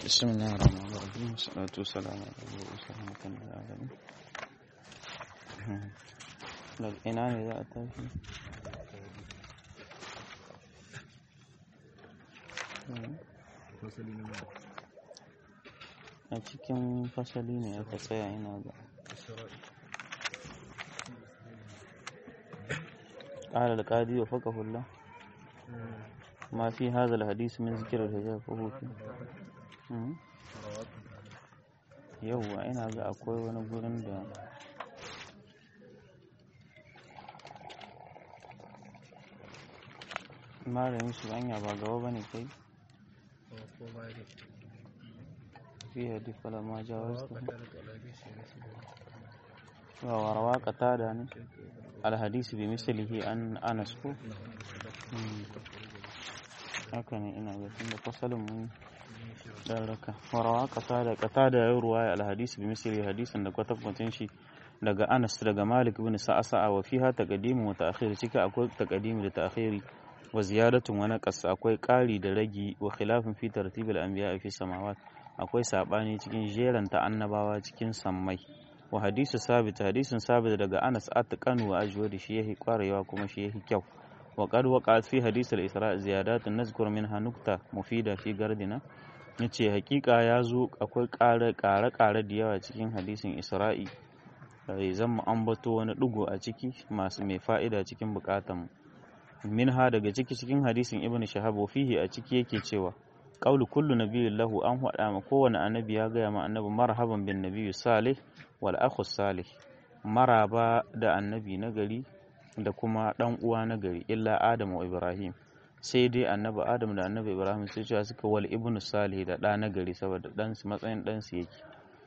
بسم الله الرحمن الرحيم والصلاة والسلام على رسول الله رحمة للعالمين daga ina ne za a tashi a cikin fasali ne aka tsaya ina ga قال القاضي وفقه الله ما في هذا الحديث من ذكر الحجاب فهو فيه yauwa ina ga akwai wani gurin da malamin su anya ba gaba ba ne kai fi hadi falama jawaz wa warawa qatada ne alhadisi bi mislihi an anas ko haka ne ina ga tunda fasalin mun dan raka warawa qatada qatada ya ruwaya alhadisi bi misli hadisin da kwatankwacin shi daga Anas daga Malik ibn Sa'sa'a wa fiha taqdimu wa ta'khir cika akwai taqdimi da ta'khiri wa ziyadatun wa naqas akwai ƙari da ragi wa khilafin fi tartibil anbiya fi samawat akwai sabani cikin jeranta annabawa cikin sammai wa hadisu sabit hadisin sabit daga Anas atqanu wa ajwadi shi yahi kwarewa kuma shi yahi kyau wa qad waqa'at fi hadis al-isra ziyadatun nazkur minha nukta mufida fi gardina yace hakika ya zo akwai ƙare-ƙare da yawa cikin hadisin isra'i zan mu ambato wani ɗigo a ciki masu mai fa'ida cikin buƙatanmu minha daga ciki cikin hadisin ibn shahab fihi a ciki yake cewa qaulu kullu nabiyyin lahu an hada ma kowane annabi ya gaya ma annabi marhaban bin nabiyyi salih wal akhu salih maraba da annabi na gari da kuma dan uwa na gari illa adam wa ibrahim sai dai annabi adam da annabi ibrahim sai cewa suka wal ibnu salih da ɗa na gari saboda dan su matsayin dan su yake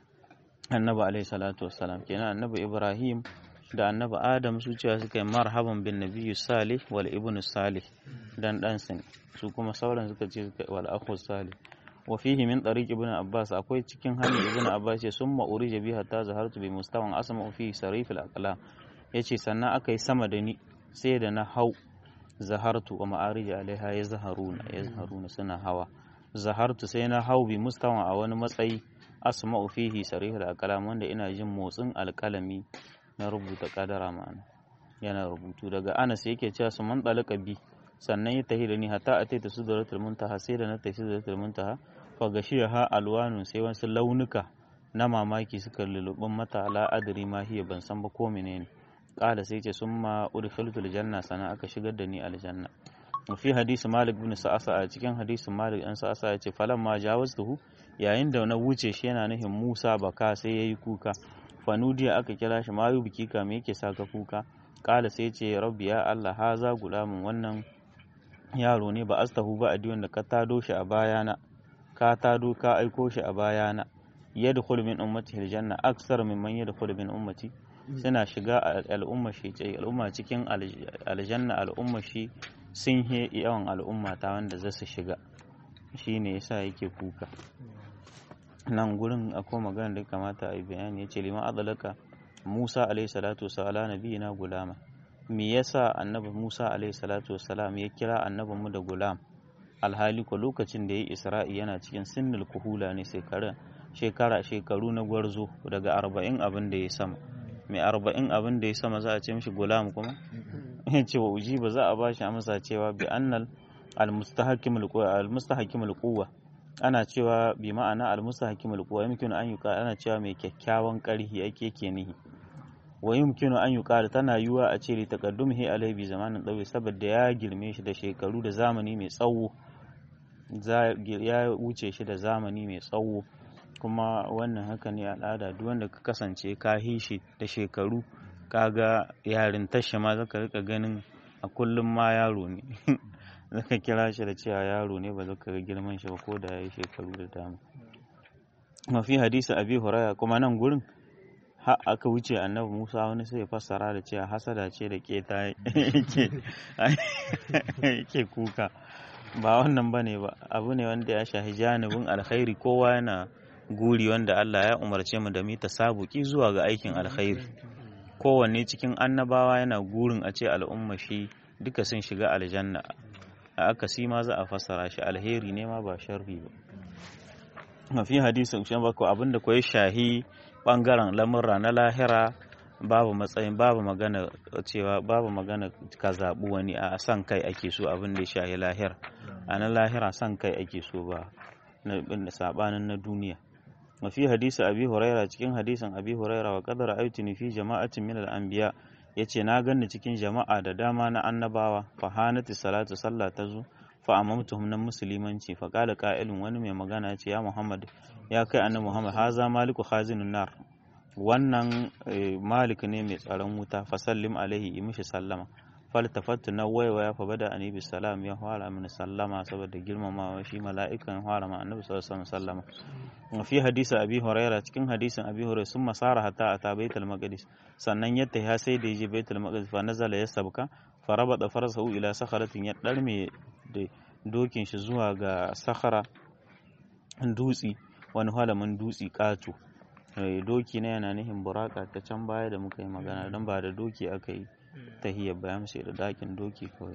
annabi alaihi salatu wassalam kenan annabi ibrahim da annabi adam su cewa suka yi marhaban bin nabiyyu salih wal ibnu salih dan dan su su kuma sauran suka ce wal akhu salih wa fihi min tariq ibn abbas akwai cikin hanyar ibn abbas ce summa urija bi hatta zahartu bi mustawan asma fi sarif al aqlam yace sannan aka yi sama da ni sai da na hau zahartu wa ma'arij alaiha ya zaharuna ya zaharuna suna hawa zahartu sai na hau bi mustawan a wani matsayi asma'u fihi sarih al aqlam wanda ina jin motsin alkalami na rubuta kadara ma'ana yana rubutu daga anas yake cewa su man dalaka bi sannan ya tahi da ni hatta a taita su zaratul muntaha sai da na tafi su zaratul muntaha fa gashiya ha alwanun sai wasu launuka na mamaki suka lulubin mata la adri ma hiya ban san ba ko menene kala sai ce summa udkhiltul janna sana aka shigar da ni aljanna fi hadisi malik bin sa'asa a cikin hadisin malik an sa'asa ya ce falamma jawaztuhu yayin da na wuce shi yana nufin musa baka sai yayi kuka fanudiya aka kira shi mayu biki ka me yake saka kuka kala sai ce rabbi ya allah haza gulamin wannan yaro ne ba astahu ba adiyon da ka tado shi a bayana ka tado ka aiko shi a bayana yadkhul min ummati aljanna aksar mimman yadkhul min ummati suna shiga al'umma shi al'umma cikin aljanna al'umma shi sun he yawan al'umma ta wanda za su shiga shine yasa yake kuka nan gurin akwai magana da kamata a yi bayani ya ce liman adalaka musa alaihi salatu wasala nabiyina gulama me yasa annabi musa alaihi salatu wasalam ya kira annabinmu da gulam alhali ko lokacin da ya yi isra'i yana cikin sinnul kuhula ne shekara shekaru na gwarzo daga arba'in abin da ya sama mai arba'in abin da ya sama za a ce mishi gulam kuma ya ce wa uji ba za a ba shi amsa cewa bi annal al-mustahakimul quwwa ana cewa bi ma'ana al-mustahkim al-quwa yumkinu an yuqa ana cewa mai kyakkyawan karhi ake ke nihi wa yumkinu an yuqa tana yuwa a ce li taqaddumihi alai bi zamanin dawi saboda ya girme shi da shekaru da zamani mai tsawo ya wuce shi da zamani mai tsawo kuma wannan haka ne al'ada duk wanda ka kasance ka hishi da shekaru kaga yarin tashi ma zaka rika ganin a kullum ma yaro ne zaka kira shi da cewa yaro ne ba zaka ga girman shi ba ko da yayi shekaru da dama mafi hadisi abi huraya kuma nan gurin har aka wuce annabi Musa wani sai ya fassara da cewa hasada ce da keta yake yake kuka ba wannan bane ba abu ne wanda ya shahi janibin alkhairi kowa yana guri wanda Allah ya umarce mu da mu tasabuki zuwa ga aikin alkhairi kowanne cikin annabawa yana gurin a ce al'umma shi duka sun shiga aljanna a akasi ma za a fassara shi alheri ne ma ba sharri ba fi hadisin shi bako abinda ko ya shahi bangaren lamurra na lahira babu matsayin babu magana cewa babu magana ka zaɓi wani a san kai ake so abin da ya shahi lahira a na lahira san kai ake so ba na sabanin na duniya mafi hadisi abi huraira cikin hadisin abi huraira wa qadara aitini fi jama'atin min al-anbiya yace na ganni cikin jama'a da dama na annabawa fa hanati salatu sallah ta zo fa amamtuhum nan musulmanci fa qala qa'ilun wani mai magana ce ya muhammad ya kai annabi muhammad haza maliku khazinun nar wannan malik ne mai tsaron wuta fa sallim alaihi yi mishi sallama faltafattu na waiwaya fa bada annabi salam ya fara mini sallama saboda girmamawa shi mala'ikan fara ma annabi sallallahu alaihi sallama fi hadisi abi huraira cikin hadisin abi huraira sun masara hatta ata baitul maqdis sannan yadda ya sai da yaje baitul maqdis fa nazala ya sabka fa rabada farsahu ila sakharatin ya darme da dokin shi zuwa ga sakhara dutsi wani halamin dutsi katu doki na yana nihin buraka ta can baya da muka yi magana don ba da doki aka yi tahiyar bayan sai da dakin doki kawai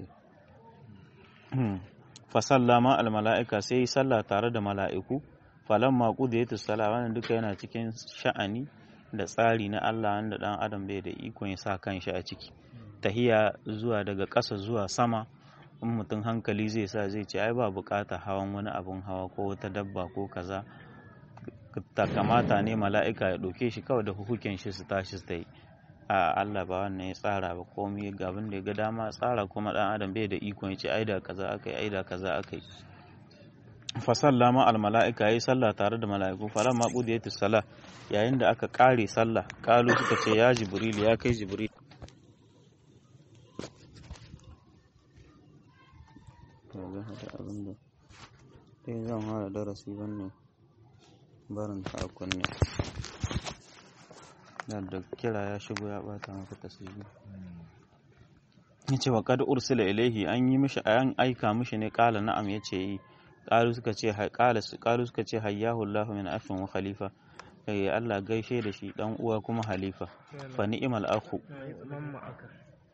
fa sallama al mala'ika sai yi sallah tare da mala'iku falamma qudiyatu salat wannan duka yana cikin sha'ani da tsari na Allah wanda dan adam bai da ikon ya sa kanshi a ciki tahiya zuwa daga ƙasa zuwa sama in mutum hankali zai sa zai ce ai ba bukata hawan wani abun hawa ko wata dabba ko kaza ta kamata ne mala'ika ya ɗauke shi kawai da hukukin shi su tashi su yi a Allah ba wannan ya tsara ba komai ga abin da ya ga dama tsara kuma dan adam bai da ikon ya ce ai da kaza akai ai da kaza akai fa sallama al mala'ika yayi sallah tare da mala'iku falamma qudiyatu salah yayin da aka kare sallah kalu suka ce ya jibril ya kai jibril ga hada abin da sai zan fara darasi wannan barin ta a kunne da kira ya shigo ya bata maka tasiri yace wa kad ursila ilaihi an yi mishi an aika mishi ne kala na'am yace yi qalu suka ce qala qalu suka ce hayyahu Allah min afin wa khalifa eh Allah gaishe da shi dan uwa kuma halifa fa ni'mal akhu mamma aka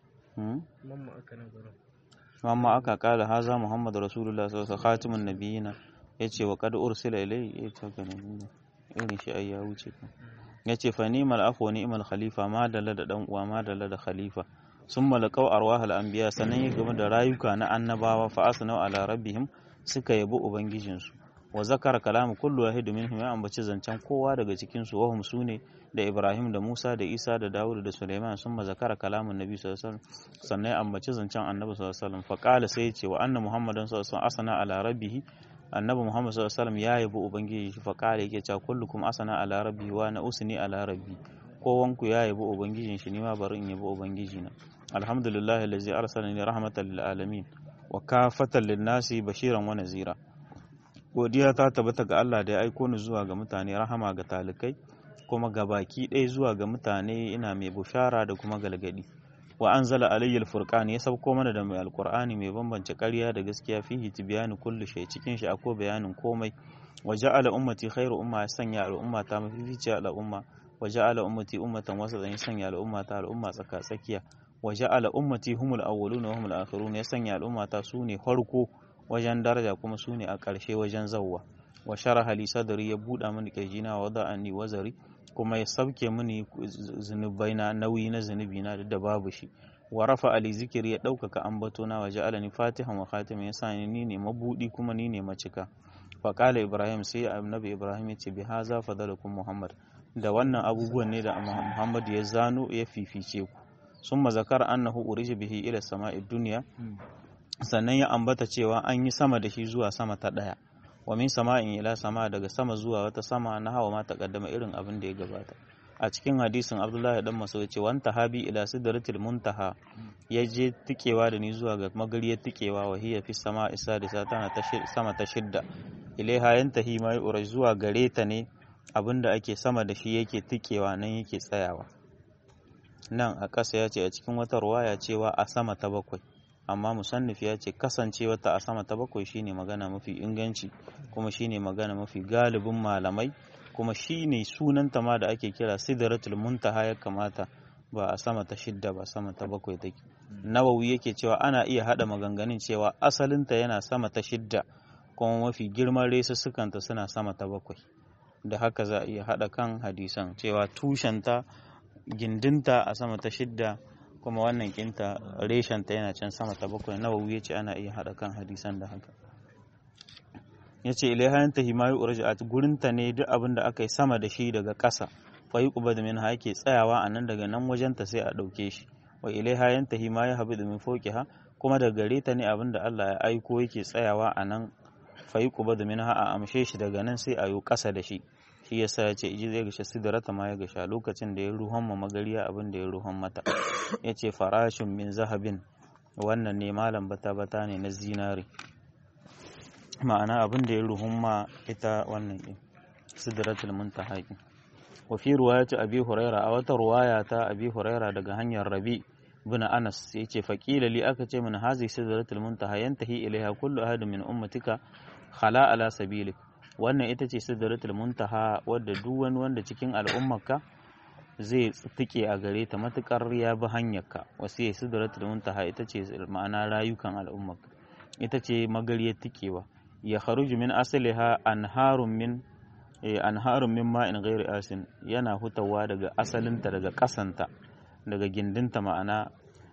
mamma aka na gurin mamma aka kala haza muhammad rasulullah sallallahu alaihi wasallam khatimun nabiyina yace wa kad ursila ilaihi yace ka ne irin shi ai ya wuce ka yace fa ni'mal akhu wa ni'mal khalifa ma dalla da dan uwa ma dalla da khalifa sun malakau arwahal anbiya sannan ya game da rayuka na annabawa fa asnau ala rabbihim suka yabi ubangijinsu wa zakara kalamu kullu wahid minhum ya ambaci zancen kowa daga cikin su wahum sune da Ibrahim da Musa da Isa da Dawud da Sulaiman sun zakara kalamun Nabi sallallahu alaihi wasallam sannan ya ambaci zancen Annabi sallallahu alaihi wasallam fa qala sai ya ce wa anna Muhammadan sallallahu alaihi wasallam asana ala rabbih Annabi Muhammad sallallahu alaihi wasallam ya yabi ubangiji shi fa qala yake cewa kullukum asana ala rabbi wa na usni ala rabbi kowanku ya yabi ubangijin shi ni ma bari in yabi ubangijina alhamdulillahi allazi arsalani rahmatan lil alamin wa kafatan lin nasi bashiran wa nazira godiya ta tabbata ga Allah da ya aiko ni zuwa ga mutane rahama ga talikai kuma ga baki ɗaya zuwa ga mutane ina mai bushara da kuma galgadi wa anzala alayya alfurqan ya sauko mana da mai alqur'ani mai bambance ƙarya da gaskiya fihi tibyanu kullu shay cikin shi akwai bayanin komai wa ja'ala ummati khairu umma ya sanya al'umma ta mafifici al'umma wa ja'ala ummati ummatan wasatan ya sanya al'umma ta al'umma tsaka tsakiya wa ja'ala ummati humul awwaluna wa humul akhirun ya sanya al'umma ta sune farko wajen daraja kuma sune a ƙarshe wajen zawwa wa sharaha li sadri ya buɗa mini kirjina wa wada'ani wazari kuma ya sauke mini zunubai na nauyi na zunubi na da babu shi wa rafa ali zikiri ya ɗaukaka ambatona wa ja'alani fatihan wa khatimin ya sa ni ne mabudi kuma ni ne macika fa qala ibrahim sai annabi ibrahim ya ce bi haza fadalukum muhammad da wannan abubuwan ne da muhammad ya zano ya fifice ku summa zakara annahu urija bihi ila sama'i dunya sannan ya ambata cewa an yi sama da shi zuwa sama ta daya wa min sama'in ila sama daga sama zuwa wata sama na hawa ma takaddama irin abin da ya gabata a cikin hadisin abdullahi dan maso ce wanta habi ila sidratil muntaha ya je tikewa da ni zuwa ga magariyar tikewa wa hiya fi sama isa da tana ta sama ta shidda ilaiha yantahi mai urai zuwa gare ta ne abin da ake sama da shi yake tikewa nan yake tsayawa nan a ƙasa ya ce a cikin wata ruwaya cewa a sama ta bakwai amma musannif ya ce kasancewa ta a sama ta bakwai shine magana mafi inganci kuma shine magana mafi galibin malamai kuma shine sunanta ma da ake kira sidratul muntaha ya kamata ba a sama ta shidda ba sama ta bakwai take nawawi yake cewa ana iya hada maganganun cewa asalinta yana sama ta shidda kuma mafi girman resussukanta suna sama ta bakwai da haka za a iya haɗa kan hadisan cewa tushenta gindinta a sama ta shidda kuma wannan kinta reshenta yana can sama ta bakwai nawawi ya ce ana iya haɗa kan hadisan da haka ya ce ilaihayen ta himayu urja'at gurinta ne duk abin da aka yi sama da shi daga ƙasa fa yi ƙuba da min yake tsayawa a nan daga nan wajenta sai a ɗauke shi wa ilaihayen ta himayu habi da min ha kuma daga gare ta ne abin da Allah ya aiko yake tsayawa a nan fa yi ƙuba da min a amshe shi daga nan sai a yi ƙasa da shi shi yasa ya ce iji zai gasha sidrata ma ya gasha lokacin da ya ruhon ma magariya abin da ya ruhon mata ya ce farashin min zahabin wannan ne malam bata bata ne na zinari ma'ana abin da ya ruhun ma ita wannan ɗin sidratul muntaha ɗin wa fi ruwayati abi huraira a wata ruwaya ta abi huraira daga hanyar rabi bin anas ya ce faƙila li aka ce min hazi sidratul muntaha yantahi ilaiha kullu ahadin min ummatika khala ala sabilik wannan ita ce sidratul muntaha wadda duk wani wanda cikin al'ummarka zai tike a gare ta matukar ya bi hanyarka wasu ya sidratul muntaha ita ce ma'ana rayukan al'ummarka ita ce magariyar tikewa ya kharuju min asaliha anharun min anharun min ma'in ghairi asin yana hutawa daga asalinta daga kasanta daga gindinta ma'ana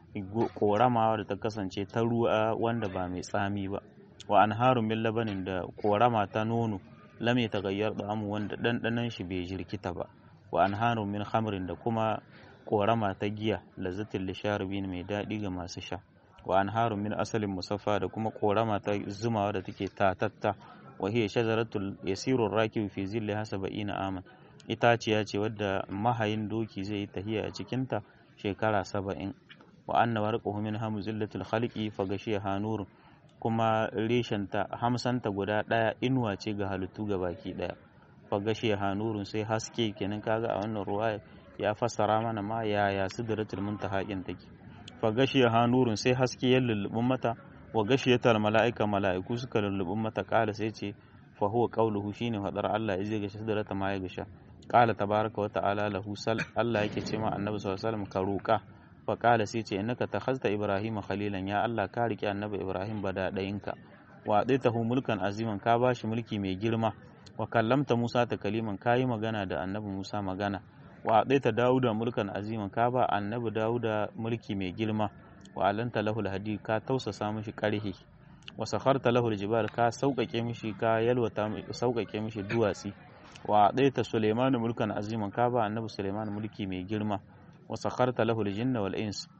korama da ta kasance ta ruwa wanda ba mai tsami ba wa anharun min labanin da korama ta nono lam yataghayyar da'amu wanda dandanan shi bai jirkita ba wa anharun min khamrin da kuma korama ta giya lazzatil lisharibin mai daɗi ga masu sha wa anharun min asalin musaffa da kuma korama ta zumawa da take tatatta wa hiya shajaratul yasirur rakib fi zillaha sab'ina aman itaciya ce wadda mahayin doki zai yi tahiya a cikinta shekara saba'in wa anna warquhu min hamzillatil khalqi fa gashiha nurun kuma reshenta hamsanta guda ɗaya inuwa ce ga halittu ga baki ɗaya fagashe hanurun sai haske kenan kaga a wannan ruwa ya fassara mana ma yaya sidratul muntaha kin take fagashe hanurun sai haske ya lullubin mata wa gashiyatal mala'ika mala'iku suka lullubin mata kala sai ce fa huwa qawluhu shine fadar Allah ya zai gashi sidrata ma ya gasha qala tabaraka wa ta'ala lahu sal Allah yake ce ma annabi sallallahu alaihi wasallam ka roka faƙala sai ce innaka takhazta ibrahim khalilan ya Allah ka riƙe annabi ibrahim bada ɗayinka wa hu mulkan aziman ka bashi mulki mai girma wa kallamta musa ta kaliman ka yi magana da annabi musa magana wa ta dawuda mulkan aziman ka ba annabi dawuda mulki mai girma wa alanta lahul hadi ka tausasa mishi ƙarhi wa sakharta lahul jibal ka sauƙaƙe mishi ka yalwata sauƙaƙe mishi duwatsi wa ta suleiman mulkan aziman ka ba annabi suleiman mulki mai girma wasakharta lahu aljinna wal ins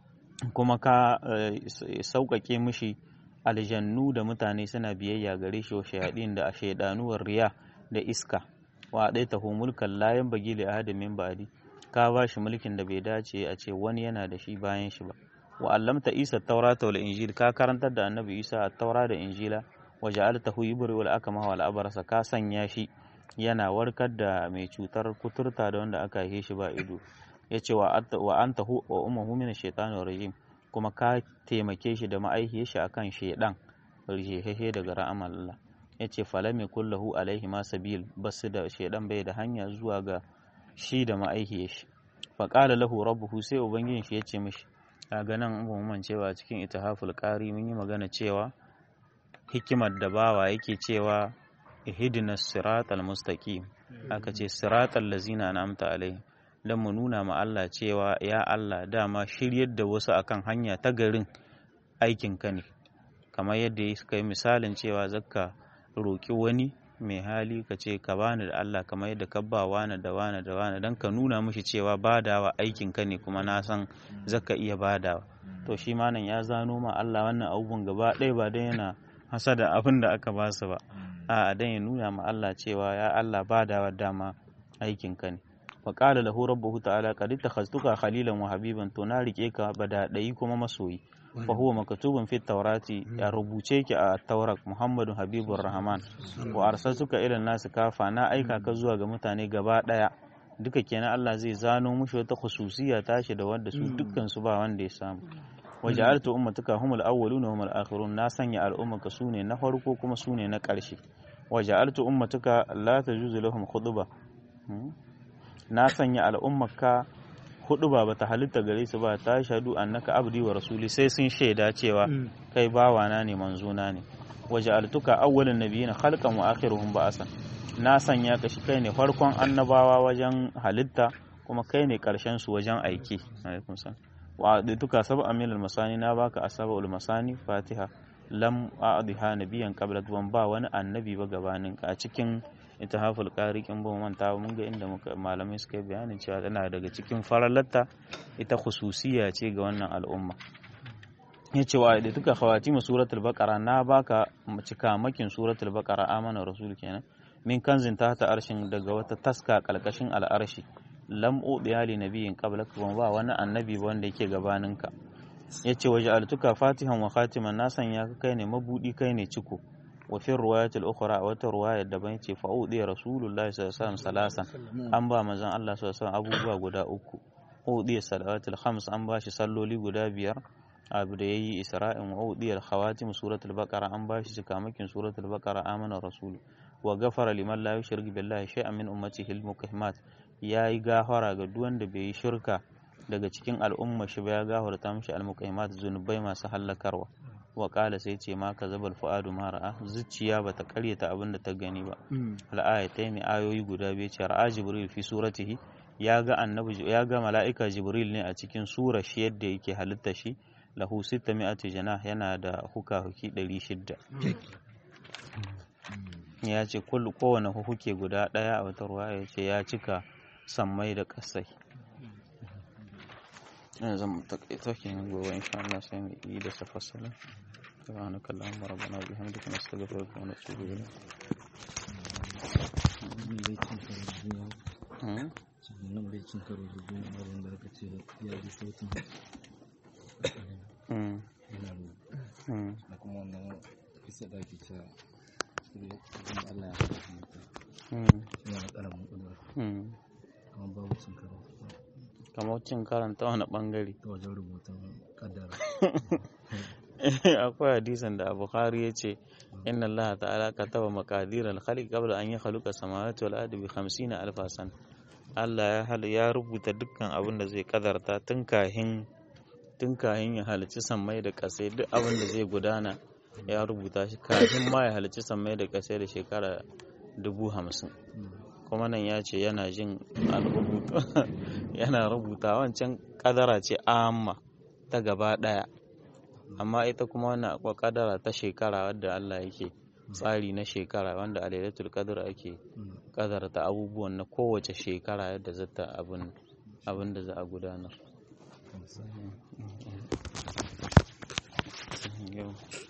kuma ka sauƙaƙe mishi aljannu da mutane suna biyayya gare shi wa shayadin da shaydanuwar riya da iska wa dai tahu mulkan la yanbaghi li ahadin min ba'di ka ba shi mulkin da bai dace a ce wani yana da shi bayan shi ba wa allamta isa taurata wal injil ka karantar da annabi isa a taura da injila wa ja'altahu yubri wal akama wal abrasa ka sanya shi yana warkar da mai cutar kuturta da wanda aka haife shi ba ido ya ce wa an tahu wa umahu min shaitanir rajim kuma ka taimake shi da ma'aihiyar shi akan shaidan rihehe daga ra'amal Allah ya ce falam kullahu alaihi ma sabil basu da shaidan bai da hanya zuwa ga shi da ma'aihiyar shi fa qala lahu rabbuhu sai ubangijin shi ya ce mishi kaga nan umuman cewa cikin itihaful qari mun yi magana cewa hikimar da bawa yake cewa ihdinas siratal mustaqim aka ce siratal lazina an'amta alaihim don mu nuna ma Allah cewa ya Allah dama shiryar da wasu akan hanya ta garin aikinka ne kamar yadda ya suka yi misalin cewa zakka roƙi wani mai hali ka ce ka bani da Allah kamar yadda ka ba wani da wani da wani don ka nuna mishi cewa badawa aikinka ne kuma na san zaka iya badawa to shi ma nan ya zano ma Allah wannan abubuwan gaba ɗaya ba don yana hasada abin da aka ba su ba a'a don ya nuna ma Allah cewa ya Allah badawa dama aikinka ne faƙala lahu rabbuhu ta'ala qad ittakhaztuka khalilan wa habiban to na rike ka badadai kuma masoyi fa huwa maktubun fi tawrati ya rubuce ki a taurat muhammadu habibur rahman wa arsaltuka ila nas kafa na aika ka zuwa ga mutane gaba daya duka kenan Allah zai zano mushi wata khususiya tashi da wanda su dukkan su ba wanda ya samu wa ja'altu ummatuka humul awwaluna wa humul akhirun na sanya al'ummaka sune na farko kuma sune na ƙarshe wa ja'altu ummatuka la tajuzu lahum khutba na sanya al'ummarka hudu ba bata halitta gare su ba ta shadu annaka abdi wa rasuli sai sun shaida cewa kai bawana ne manzona ne waja'altuka awwalan nabiyina khalqan wa akhiruhum ba'asan na sanya ka shi kai ne farkon annabawa wajen halitta kuma kai ne karshen su wajen aiki alaikum salam wa duka sab'a min al-masani na baka asabul masani fatiha lam a'dhiha nabiyyan qabla ban ba wani annabi ba gabanin ka a cikin intihaful qari kin ba manta mun ga inda muka malamai suka yi bayanin cewa tana daga cikin faralatta ita khususiya ce ga wannan al'umma yace wa da duka khawatimu suratul baqara na baka cika makin suratul baqara amana rasul kenan min kanzin tahta arshin daga wata taska kalkashin al'arshi lam udiya li nabiyyin qablaka ban ba wani annabi wanda yake gabaninka yace waje altuka fatihan wa khatiman na sanya ka kai ne mabudi kai ne ciko wa fi riwayatil ukhra wata riwaya daban yace fa udiya rasulullahi sallallahu alaihi wasallam salasan an ba manzon Allah sallallahu alaihi wasallam abubuwa guda uku udiya salawatul khams an ba shi salloli guda biyar abu da yayi isra'in wa udiya khawatim suratul baqara an ba shi cikamakin suratul baqara amana rasul wa gafara liman la yushrik billahi shay'an min ummatihi al-muqimmat yayi gafara ga duk wanda bai yi shirka daga cikin al'umma shi ba ya gafarta mishi al-muqimmat zunubai masu hallakarwa wa qala sai ce ma kazabal fuadu ma ra'a zuciya bata karyata abin da ta gani ba al-ayatayn ayoyi guda biyu ce ra'a jibril fi suratihi ya ga annabi ya ga mala'ika jibril ne a cikin sura shi yadda yake halitta shi lahu 600 janah yana da huka-huki 600 ya ce kullu kowane hukuke guda ɗaya a wata ruwa ya ce ya cika sammai da ƙasai ina zan takaita ke nan gobe insha Allah sai mu yi da safassala سبحانك اللهم ربنا وبحمدك نستغفرك ونتوب إليك nan bai cin karo da duniya abin da aka ce ya ji sautin yana da kuma wannan kisa da ake cewa Allah ya haɗa mutum yana da ƙaramin ƙudura kamar babu cin karo kamar cin karanta wani bangare ta wajen rubutun kaddara akwai hadisan da bukhari ya ce inna allaha ta'ala kataba maqadir al-khaliq qabla an yakhluqa samawati wal ardi bi 50 alf san Allah ya ya rubuta dukkan abin da zai kadarta tun kahin tun kahin ya halicci sammai da kasai duk abin da zai gudana ya rubuta shi kafin ma ya halicci sammai da kasai da shekara dubu hamsin kuma nan ya ce yana jin rubuta yana rubuta wancan kadara ce amma ta gaba daya amma ita kuma wannan akwai kadara ta shekara wadda Allah yake tsari na shekara wanda a lailatul qadr ake kadarta abubuwan na kowace shekara yadda zata abin abin da za a gudanar yau